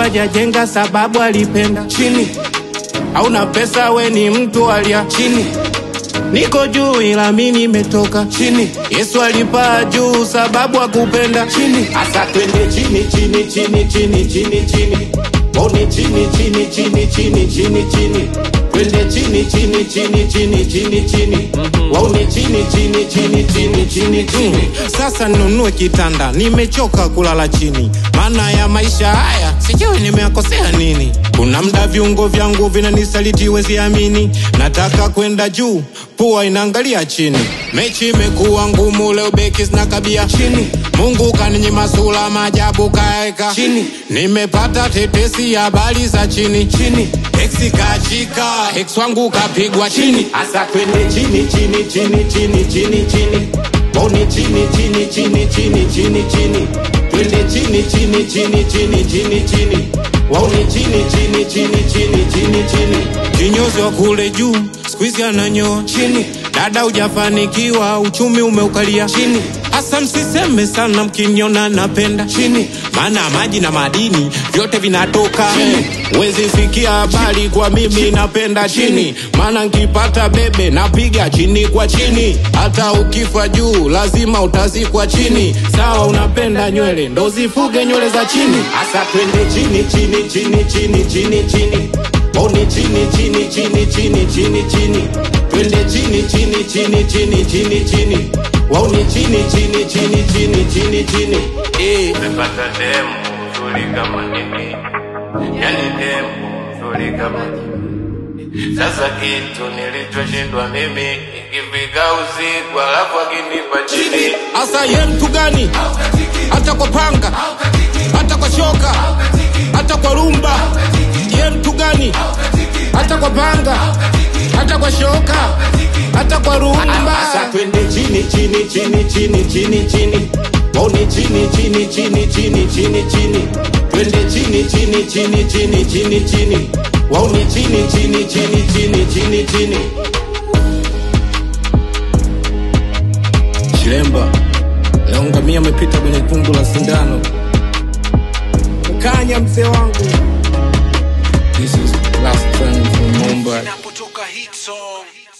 hajajenga sababu alipenda chini. Hauna pesa we ni mtu alia chini. Niko juu ila mi nimetoka chini. Yesu alipaa juu sababu akupenda chini. Asa twende chini chini chini chini chini chini. Oni chini chini chini chini chini chini. Twende chini chini chini chini chini chini. Wauni chini chini chini chini chini chini. Sasa ninunue kitanda, nimechoka kulala chini. Maana ya maisha haya sijui nimeakosea nini. Kuna mda viungo vyangu vinanisaliti, wezi amini. Nataka kwenda juu, pua inaangalia chini. Mechi imekuwa ngumu leo, beki zinakabia chini. Mungu kaninyima sura maajabu kaeka chini. Nimepata tetesi habari za chini chini. Ex kachika, ex wangu kapigwa chini. Asa twende chini chini chini chini chini chini. Oni chini chini chini chini chini chini. Twende chini chini chini chini chini chini. Wauni chini chini chini chini chini chini. Kinyozi wa kule juu, squeeze ananyoa chini. Dada hujafanikiwa, uchumi umeukalia chini. Asa msiseme sana mkiniona napenda chini, maana maji na madini vyote vinatoka chini. Wezi sikia habari kwa mimi napenda chini, maana nkipata bebe napiga chini kwa chini. Hata ukifa juu lazima utazikwa chini. Sawa, unapenda nywele ndo zifuge nywele za chini. Asa twende chini chini chini chini chini chini. Oni chini chini chini chini chini chini. Twende chini chini chini chini chini chini. Wauni chini chini chini chini chini chini. Eh. Nimepata demu nzuri kama nini, yani demu nzuri kama nini. Sasa kitu nilichoshindwa mimi, ikifika usiku alafu akinipa chini Asa ye mtu gani? Hata kwa panga, hata kwa shoka, hata kwa rumba. Ye mtu gani? Hata kwa panga, hata kwa shoka, hata kwa rumba. Asa twende chini chini chini chini chini chini. Oni chini chini chini chini chini chini. Twende chini chini chini chini chini chini. Wauni chini chini chini chini chini chini. Chilemba leo ngamia amepita kwenye tundu la sindano. Kanya mzee wangu. This is last time from Mumbai. Napotoka hit song